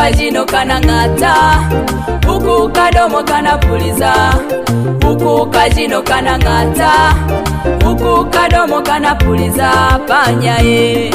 kajino kanang'ata huku kadomo kanapuliza huku kajino kanang'ata huku kadomo kanapuliza panya ye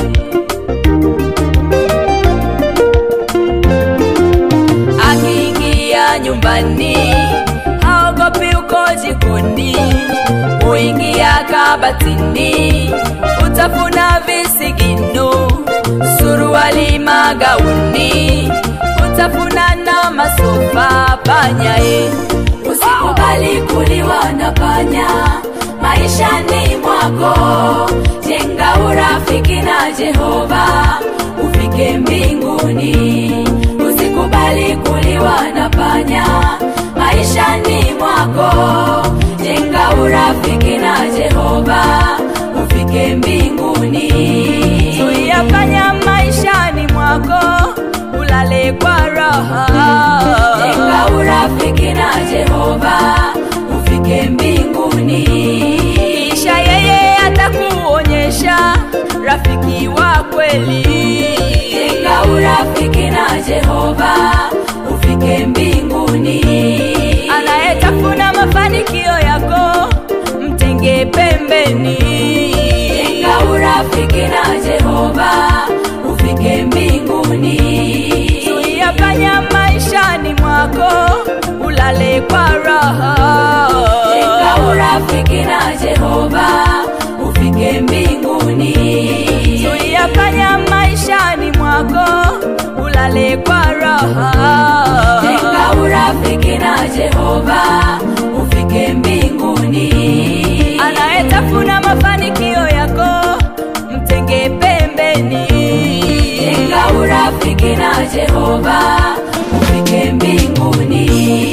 akiingia nyumbani haogopi uko jikoni huingia kabatini utafuna visigino suruali magauni utafuna na masofa panyae usikubali kuliwa na panya maishani mwako jenga urafiki na jehova ufike mbinguni usikubali kuliwa na panya maishani mwako jenga urafiki na jehova ufike mbinguni zuia panya maishani mwako ulale kwa raha jenga urafiki na jehova ufike mbinguni kisha yeye atakuonyesha rafiki wa kweli jenga urafiki na jehova ufike mbinguni anayetafuna mafanikio yako mtenge pembeni jenga urafiki na jehova ufike mbinguni zuia panya maishani mwako ulale kwa raha jenga urafiki na jehova ufike mbinguni zuia panya maishani mwako ulale kwa raha jenga urafiki na jehova ufike mbinguni anayetafuna mafanikio yako mtenge pembeni jenga urafiki na jehova ufike mbinguni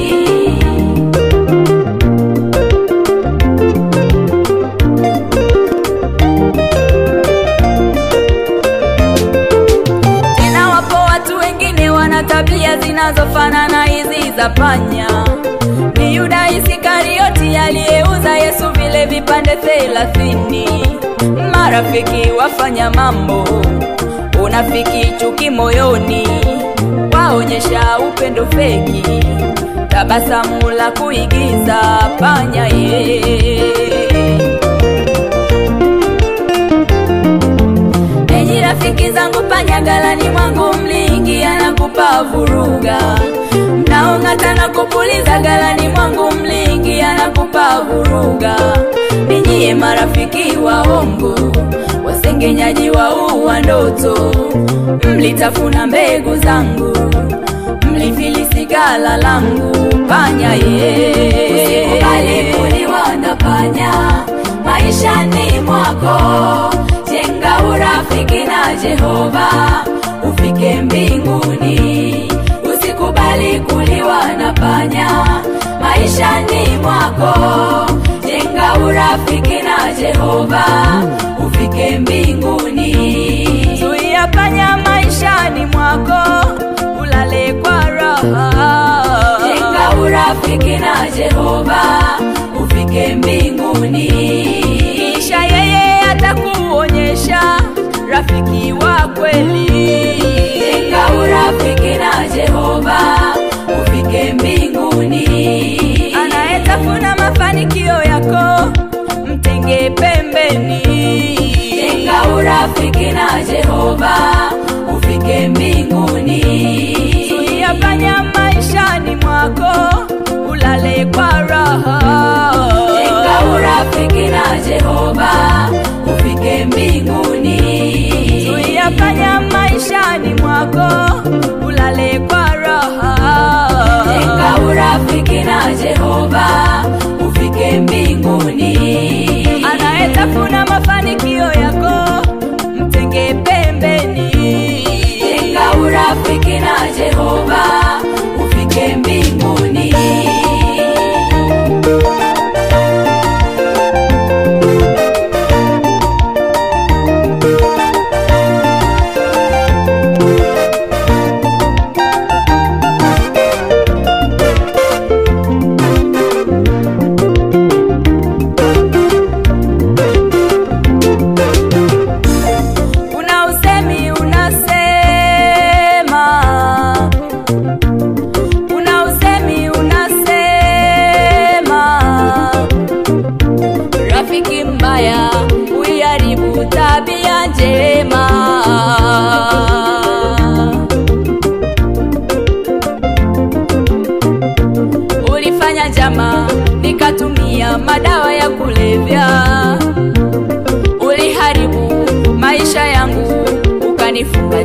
tena wapo watu wengine wana tabia zinazofanana hizi za panya ni yuda isikarioti aliyeuza yesu vile vipande thelathini marafiki wafanya mambo unafiki chuki moyoni waonyesha upendo feki tabasamu la kuigiza panya ye enyi rafiki zangu panya galani mwangu mliingia na kupa vuruga mnaong'ata na kupuliza galani mwangu mliingia na kupa vuruga ninyiye marafiki waongo wasengenyaji wa uwa ndoto mlitafuna mbegu zangu mlifilisi gala langu panya ye usikubali kuliwa na panya maishani mwako jenga urafiki na jehova ufike mbinguni usikubali kuliwa na panya maishani mwako jenga urafiki na jehova ufike mbinguni zuia panya maishani mwako ulale kwa raha jenga urafiki na jehova ufike mbinguni kisha yeye atakuonyesha rafiki wa kweli jenga urafiki na jehova ufike mbinguni anayetafuna mafanikio yako mtenge pembeni jenga urafiki na jehova ufike mbinguni zuia panya maishani mwako ulale kwa raha jenga urafiki na jehova ufike mbinguni zuia panya maishani mwako ulale kwa raha jenga urafiki na jehova ufike mbinguni anayetafuna mafanikio yako mtenge pembeni jenga urafiki na jehova ufike mbinguni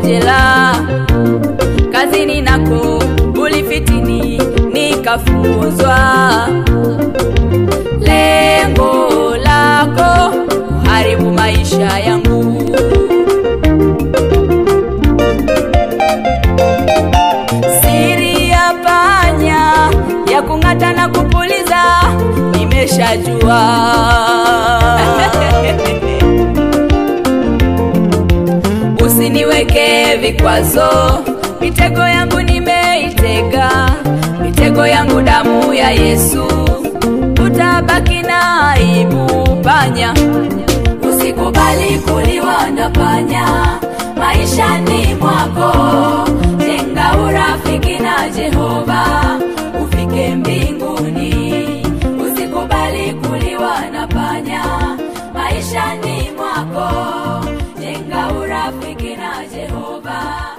jela kazini nako ulifitini nikafukuzwa lengo lako kuharibu maisha yangu siri ya panya ya kung'ata na kupuliza nimeshajua usiniweke vikwazo mitego yangu nimeitega mitego yangu damu ya yesu utabaki na aibu panya usikubali kuliwa na panya maishani mwako jenga urafiki na jehova ufike mbinguni usikubali kuliwa na panya maishani mwako jenga urafiki na jehova